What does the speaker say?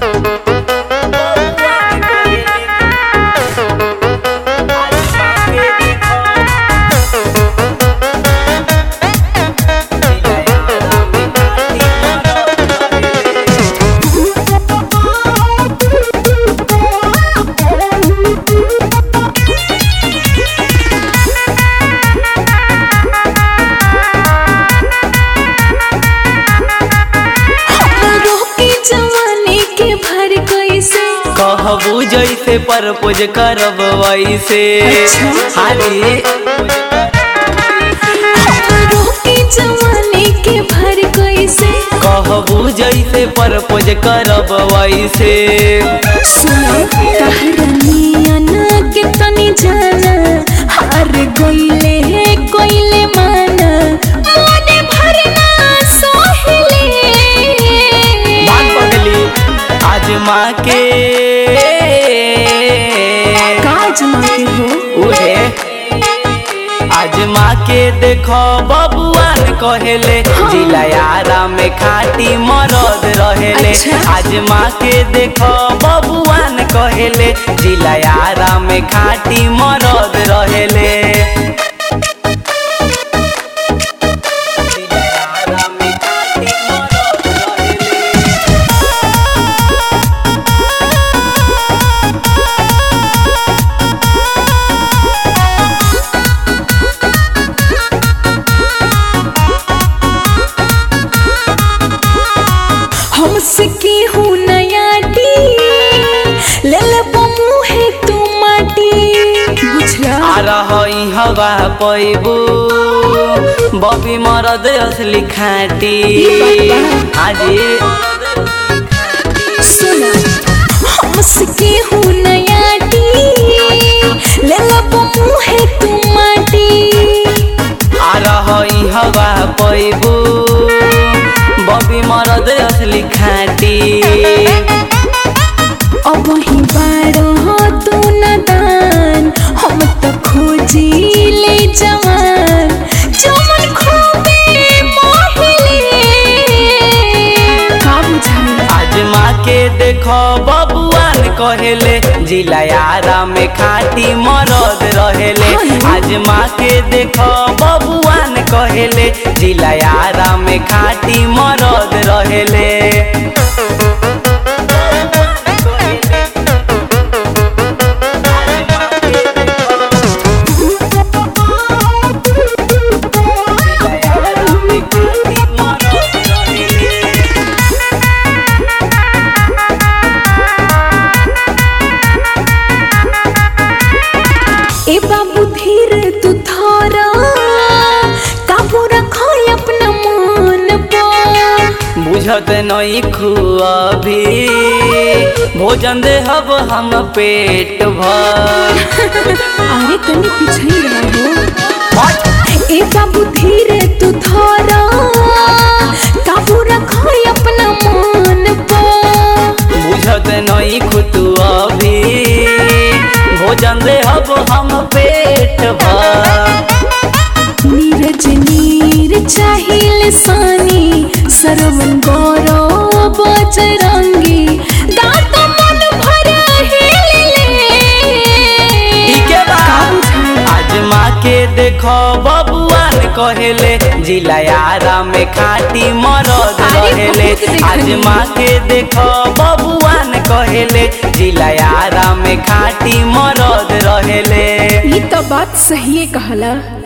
कहबू जैसे परपोज करब वैसे अच्छा। हाली रोके जवानी के भर कैसे कहबू जैसे परपोज करब वैसे सुनो कहरनियन के तनी जाना हार गइले हे गइले माना मोने भरना सोहले मान पगली आज माँ के काज मांगे हो उहे आज माँ के देखो बबुआन कहेले जिला यारा में खाटी मरद रहेले अच्छा। आज माँ के देखो बबुआन कहेले जिला यारा में खाटी मरद रहेले जिला यारा में खाटी मरद रहेले। हमसे की हूँ नया डी ले ले मुहे तू माटी बुझला आ रही हवा पैबू बबी मरद असली खाटी आजी सुना हमसे की हूँ नया डी ले ले मुहे तू माटी आ रही हवा पैबू बबी मरद असली खाटी अब ही बारो तू नदान हम तो खोजी ले जवान जमन खूबे मोहिले का बुझाई आज माँ के देखो बबुआन कहेले जिला यारा में खाटी मरद रहेले आज माँ के देखो बबुआन कहेले जिला यारा में खाटी मरद रहेले ए बाबू धीर तू थारा काबू रखो अपना मन पर बुझत नहीं खुआभी भोजन देहब हम पेट भर अरे तनी पीछे ही रहो ए बाबू धीरे तू थारा काबू रखो अपना मन पर बुझत नहीं खुतुआभी भोजन देहब हम पेट भर नीरज नीर चाहिल सानी सरवन गौरव बजरंगी दांत मन भर हिले ठीके बा आज माँ के देखो बबुआन कहेले जिला यारा में खाटी मरद अरे रहेले बहुत देखनी। आज माँ के देखो बबुआन कहेले जिला यारा में खाटी मरद रहेले ये तो बात सही कहला